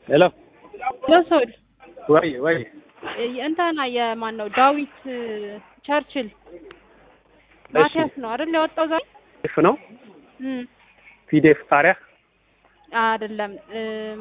ሄሎ ለሶል ወይ ወይ እንትና የማን ነው ዳዊት ቸርችል ማቲያስ ነው አይደል ያወጣው ዛሬ ፒዲኤፍ ነው እም ፒዲኤፍ ቃሪያ አይደለም እም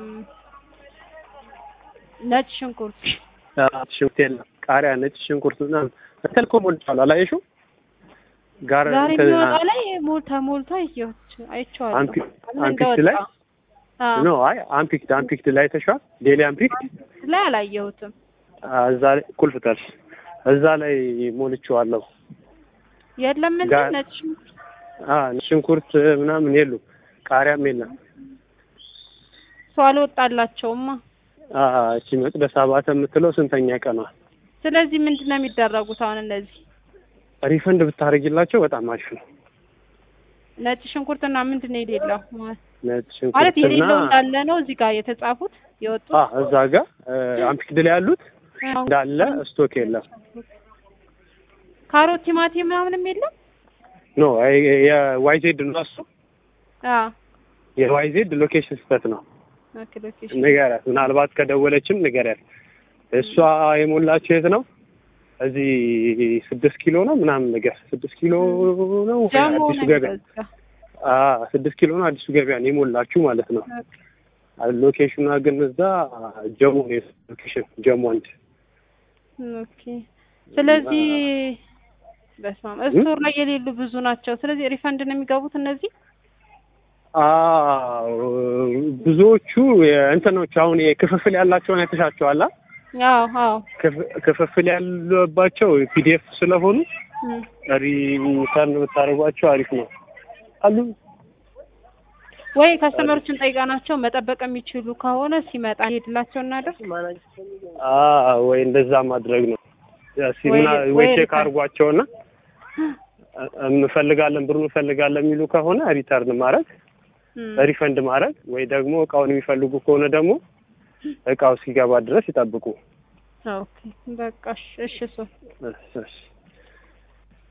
ነጭ ሽንኩርት ሽንኩርት የለም ቃሪያ ነጭ ሽንኩርት ምናምን እንትን እኮ ሞልቷል አላየሽው ጋር ዛሬ እንትን የሚወጣ ላይ ሞልታ ሞልታ አይቼዋት አይቼዋለሁ አንፒ- ምን አንፒክድ ላይ እንደወጣ አዎ ኖ አይ አንፒክድ አንፒክድ ላይ ተሻል ዴሊ አንፒክድ ላይ አላየሁትም እዛ ላይ ቁልፍ ጠርስ እዛ ላይ ሞልቼዋለሁ የለም እንዴ ጋር- ነጭ ሽንኩርት አ ሽንኩርት ምናምን የሉም ቃሪያም የለም ሰው አልወጣላቸውማ አ እቺ መቅደስ አባተ የምትለው ስንተኛ ቀኗ ስለዚህ ምንድን ነው የሚደረጉት አሁን እነዚህ ሪፈንድ ብታደርጊላቸው በጣም አሪፍ ነው ነጭ ሽንኩርትና ምንድን ነው የሌለው ነጭ ማለት ሽንኩርትና የሌለው እንዳለ ነው እዚህ ጋር የተጻፉት የወጡት አ እዛ ጋር አንፒክድ ላይ ያሉት እንዳለ ስቶክ የለም ካሮት ቲማቲም ምናምንም የለም ኖ የዋይዜድ ነው እሱ አዎ የዋይዜድ ሎኬሽን ስህተት ነው ኦኬ ሎኬሽን ንገሪያት ምናልባት ከደወለችም ንገሪያት እሷ የሞላችው የት ነው እዚህ ስድስት ኪሎ ነው ምናምን ነገር ስድስት ኪሎ ነው ጀሞ አዲሱ ነው ገበያ የሚበዛ። አ ስድስት ኪሎ ነው አዲሱ ገበያ ነው የሞላችሁ ማለት ነው ሎኬሽኗ ግን እዛ ጀሞ ነው ሎኬሽን ጀሞ አንድ ኦኬ ስለዚህ በስመ አብ ስቶር ላይ የሌሉ ብዙ ናቸው ስለዚህ ሪፈንድ ነው የሚገቡት እነዚህ አዎ ብዙዎቹ እንትኖች አሁን የክፍፍል ያላቸውን አይተሻቸዋል አ? አዎ አዎ ክፍ- ክፍፍል ያለባቸው ፒዲኤፍ ስለሆኑ እም። ሪተርን ብታደርጓቸው አሪፍ ነው አሉ ወይ ከስተመሮችን ጠይቃናቸው መጠበቅ የሚችሉ ከሆነ ሲመጣ ሄድላቸው እናደርግ አ ወይ እንደዛ ማድረግ ነው እስኪ ወይ- ምና- ወይ ወይ ቼክ ሪተርን። አድርጓቸውና እንፈልጋለን ብሩ እንፈልጋለን የሚሉ ከሆነ ሪተርን ማድረግ እም። ሪፈንድ ማድረግ ወይ ደግሞ እቃውን የሚፈልጉ ከሆነ ደግሞ እቃው እስኪገባ ድረስ ይጠብቁ ኦኬ በቃ እሺ እሺ እሱ እሺ፣ እሺ።